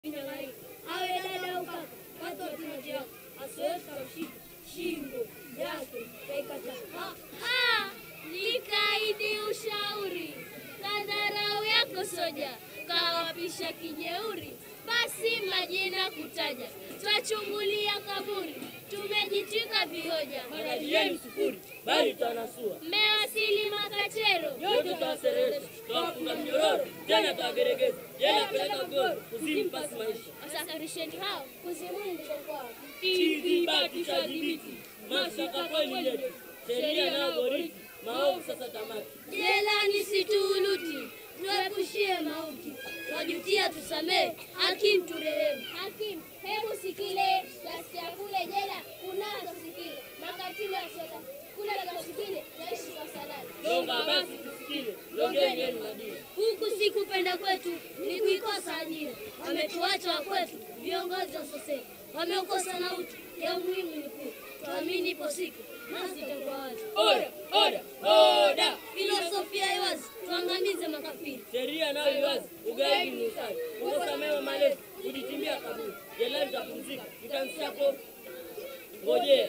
awe dada au kaka, watu watima yao asiwezi kushika shingo yake kaikata. Nikaidi ushauri kadharau yako soja kawapisha kijeuri, basi majina kutaja twachungulia kaburi, tumejitwika vihoja, Magari yenu sufuri, bali twanasua mmewasili Makachero, yote twaserereza, twafunga mnyororo, tena twageregeza, jela peleka goro, kuzimu pasi maisha. wasafirisheni hao Kuzimuni ndiko kwao. Kidhibati cha dhibiti, mashtaka kweli yetu, sheria nayo boriti, maovu sasa tamati. jelani situuluti, tuepushie mauti, twajutia tusamehe, hakim turehemu. Hakim, hebu sikile, ghasia kule jela kunazo sikile, makatili yasota kule kasikile, yaishi kwa salama. Longa basi tusikile, longeni yenu na dini. Huku si kupenda kwetu, ni kuikosa ajira. Wametuacha wa kwetu viongozi wa sosei, wameokosa na utu ya umuhimu ni kuu. Tuamini ipo siku nasi itakuwa wazi. Oda, oda, oda! Filosofia iwazi, tuangamize makafiri. Sheria nayo iwazi, ugaidi ni usali, kukosa mema malezi, kujitimbia kaburi, jelani tapumzika, tutamsiapo ngojea.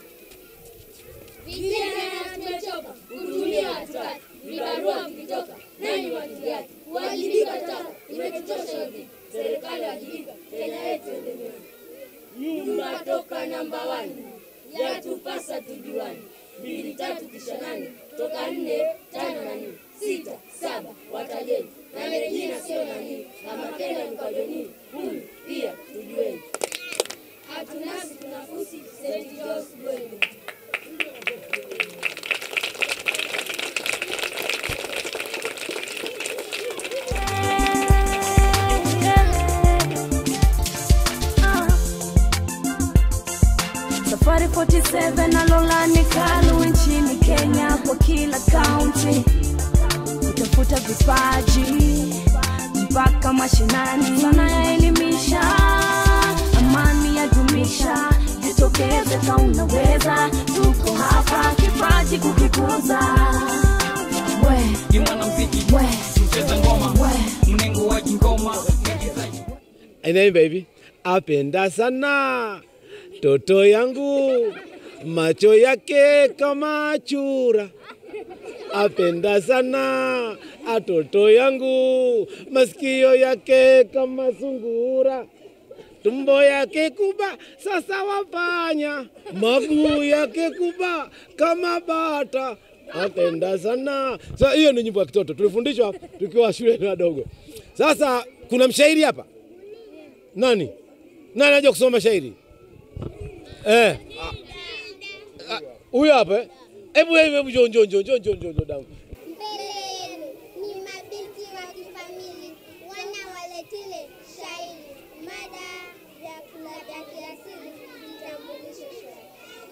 Vijana tumechoka kutumia hatutaki, vibarua vikitoka nani watuliaji, kuwajibika taka imetutosha yote. Serikali wajibika, Kenya yetu endelee. Nyumba toka namba wani, yatupasa tujuani. Mbili tatu kisha nane, toka nne tano na nne, sita saba watajeni, na merejina sio nani, na mapenda mkajoni, kumi pia tujueni. Hatunasi tunafusi St. John's Bwenge. Safari 47 na Lolani Kalu nchini Kenya kwa kila kaunti kutafuta vipaji mpaka mashinani, sana ya elimisha, amani ya dumisha, jitokeze ka unaweza, tuko hapa kipaji kukikuza. We, ni mwanamziki we, mcheza ngoma we. mnengo wa kingoma Aina baby, apenda sana toto yangu, macho yake kama chura. Apenda sana atoto yangu, masikio yake kama sungura. Tumbo yake kuba sasa wafanya, maguu yake kuba kama bata. Apenda sana. Sasa hiyo ni nyimbo ya kitoto tulifundishwa tukiwa shule wadogo. Sasa kuna mshairi hapa nani nani anajua kusoma shairi eh? ah, ah, Huyo hapa eh? Hebu hebu hebu njoo njoo njoo njoo njoo njoo njoo dangu. Mbele yenu ni mabinti wa kifamili, wana waletile shairi, mada vyakula vya kiasili, vitambulisho shwari.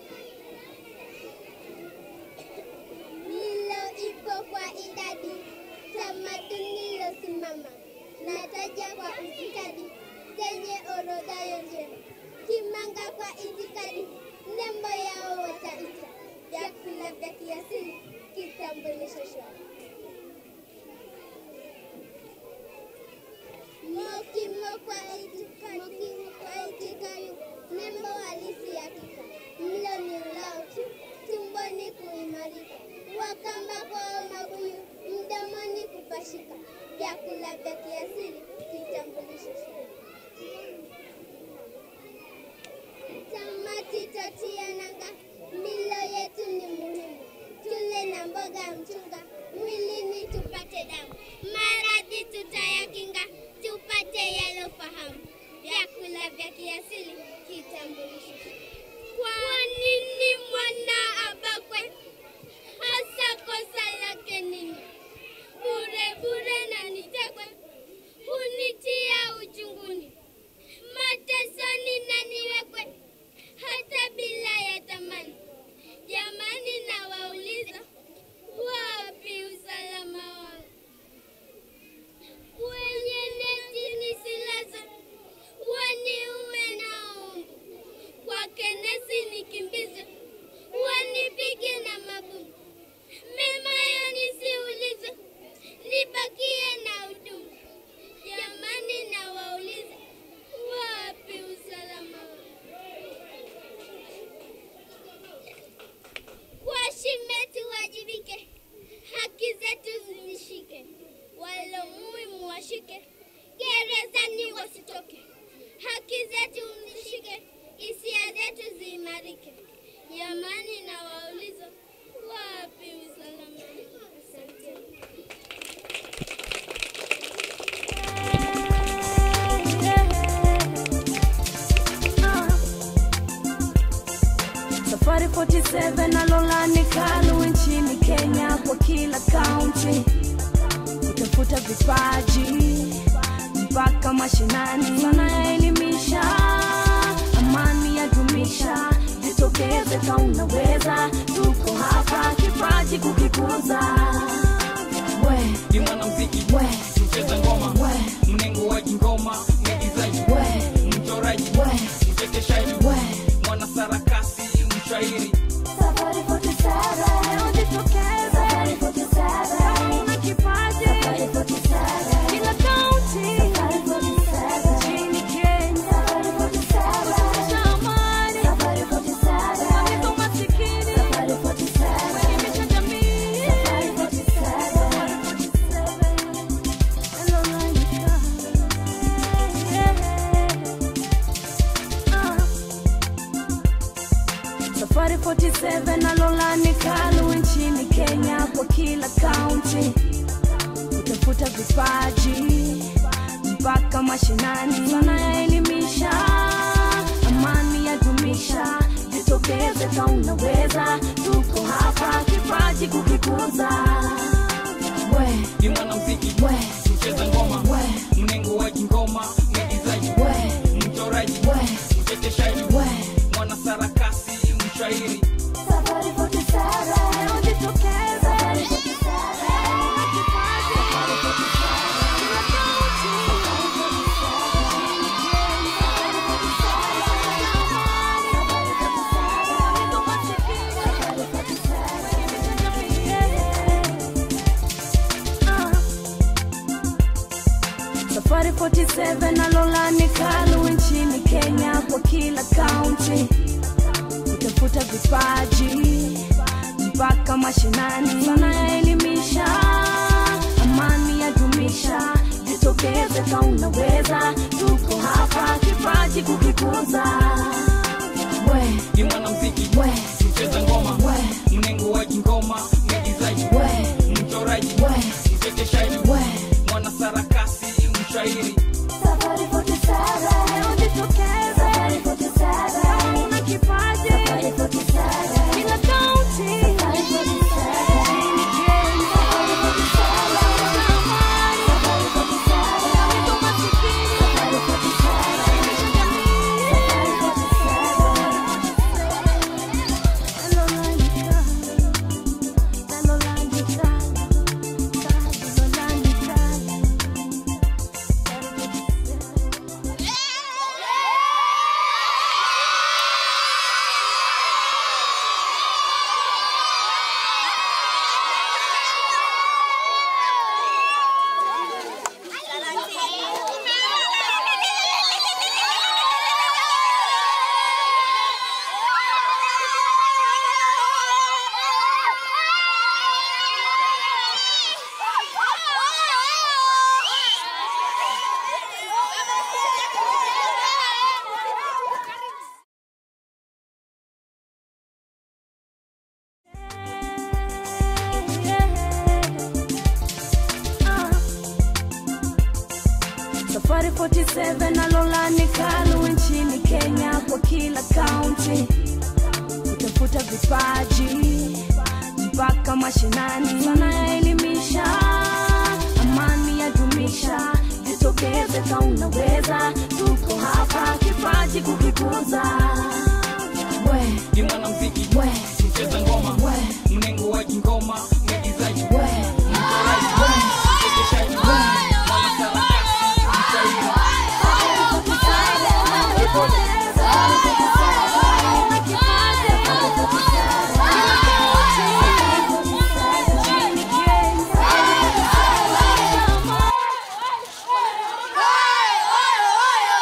Lilo ipo kwa idadi, tamaduni lilosimama, nataja kwa ustadi, zenye orodha njema, kimanga kwa itikadi, nembo yao wataita, vyakula vya kiasili, kitambulisho shwari. Mokimo kwa itikadi, kwa itikadi, nembo halisi ya kika, mlo ni ulao tu, tumboni kuimarika, wakamba kwao mabuyu, mdomoni kupashika, vyakula vya kiasili, kitambulisho shwari. Tamati tatia nanga, milo yetu ni muhimu, tule na mboga mchunga, mwilini tupate damu, maradhi tutayakinga, tupate yalofahamu, vyakula vya kiasili, kitambulisho. Kwa nini mwana abakwe? Hasa kosa lake nini? Bure bure na nitekwe, hunitia uchunguni, matesoni na niwekwe hata bila ya tamani. Jamani, nawauliza wapi usalama wao? Kwenye neti nisilaze, waniume na umbu kwake nesi niki Jamani, nawauliza wapi usalama? Asante. Safari 47 na Lolani Kalu nchini Kenya kwa kila kaunti kutafuta vipaji mpaka mashinani, wanaelimisha amani ya dumisha, jitokeze ka unaweza, tuko hapa kipaji kukikuza. We, ni mwanamziki we, mcheza ngoma we, mnenguaji ngoma mwigizaji we, mchoraji we, mchekeshaji we. mwanasarakasi mshairi Safari 47, leo jitokeze. Safari 47, kama una kipaji. Safari 47, kila kaunti. Safari 47, nchini Kenya. Safari 47, kutafuta amani. Safari 47, kuangamiza umasikini. Safari 47, kuelimisha jamii. Safari 47, Safari 47, hello Lanika. Yeah. Ah. Safari 47 na Lolani Kalu nchini Kenya kwa kila kaunti kutafuta vipaji mpaka mashinani, wanaelimisha amani ya dumisha, jitokeze ka unaweza, tuko hapa kipaji kukikuza. We, ni mwanamziki we, mcheza ngoma we, mnenguaji ngoma mwigizaji we, mchoraji we, mchekeshaji we. mwanasarakasi mshairi Safari 47, leo jitokeze. Safari 47, una kipaji. Safari 47, kila kaunti. Nchini Kenya. Safari 47, amani. Safari 47, kuangamiza umasikini. Safari 47, kuelimisha jamii. Ah. Safari 47 na Lolani Kalu nchini Kenya kwa kila kaunti kutafuta vipaji mpaka mashinani, wanaelimisha amani ya dumisha, jitokeze ka unaweza, tuko hapa kipaji kukikuza. We, ni mwanamziki we, mcheza ngoma we, mnenguaji ngoma mwigizaji we, mchoraji we, mchekeshaji we. mwanasarakasi mshairi Safari 47, leo jitokeze. Safari 47, kama una kipaji. Safari 47, kila kaunti. Safari 47, nchini Kenya. Safari 47, kutafuta amani. Safari 47, kuangamiza umasikini. Safari 47, kuelimisha jamii. Safari 47, hello Lanika. Hello Lanika. Hello Lanika. Safari 47 na Lolani Kalu nchini Kenya kwa kila kaunti kutafuta vipaji mpaka mashinani, wanaelimisha amani ya dumisha, jitokeze ka unaweza, tuko hapa kipaji kukikuza. We, ni mwanamziki we, mcheza ngoma we, mnenguaji ngoma mwigizaji we, mchoraji mchekeshaji mwanasarakasi mshairi Kenya.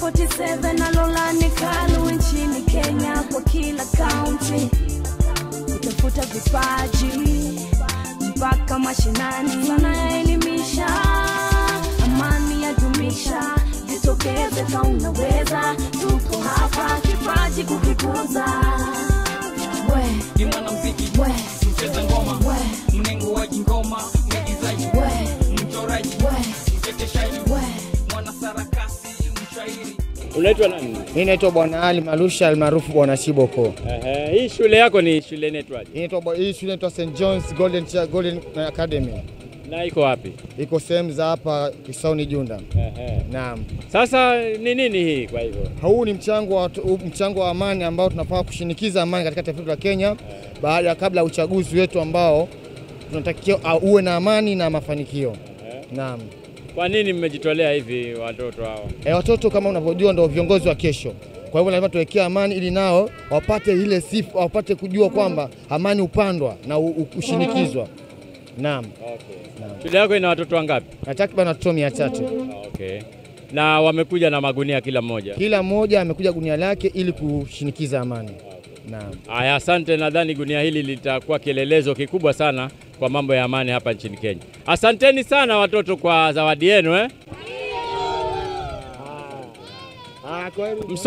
47 na Lolani Kalu nchini Kenya kwa kila kaunti kutafuta vipaji mpaka mashinani, wanaelimisha amani ya dumisha, jitokeze ka unaweza, tuko hapa kipaji kukikuza. We, ni mwanamziki we, mcheza ngoma we, mnenguaji ngoma mwigizaji we, mchoraji we, mchekeshaji we. mwanasarakasi mshairi Unaitwa nani? Mimi naitwa Bwana Ali Malusha almaarufu Bwana Shiboko. Ehe, hii shule yako ni shule inaitwaje? Hii inaitwa hii shule inaitwa St John's Golden Cha- Golden Academy. Na iko wapi? Iko sehemu za hapa Kisauni Junda. Ehe. Naam. Sasa ni nini hii kwa hivyo? Huu ni mchango wa huu mchango wa amani ambao tunafaa kushinikiza amani katika taifa letu la Kenya baada ya kabla ya uchaguzi wetu ambao tunatakiwa uh, uwe na amani na mafanikio. Naam. Kwa nini mmejitolea hivi watoto hawa? E, watoto kama unavyojua ndio viongozi wa kesho. Kwa hivyo lazima tuwekee amani ili nao wapate ile sifa, wapate kujua kwamba amani hupandwa na u- u- hushinikizwa. Naam. Shule yako ina watoto wangapi? Na takriban watoto mia tatu. Okay. Na wamekuja na magunia kila mmoja. Kila mmoja amekuja gunia lake ili kushinikiza amani. Naam. Aya, asante. Nadhani gunia hili litakuwa kielelezo kikubwa sana kwa mambo ya amani hapa nchini Kenya. Asanteni sana watoto kwa zawadi yenu eh. Ah, kweli.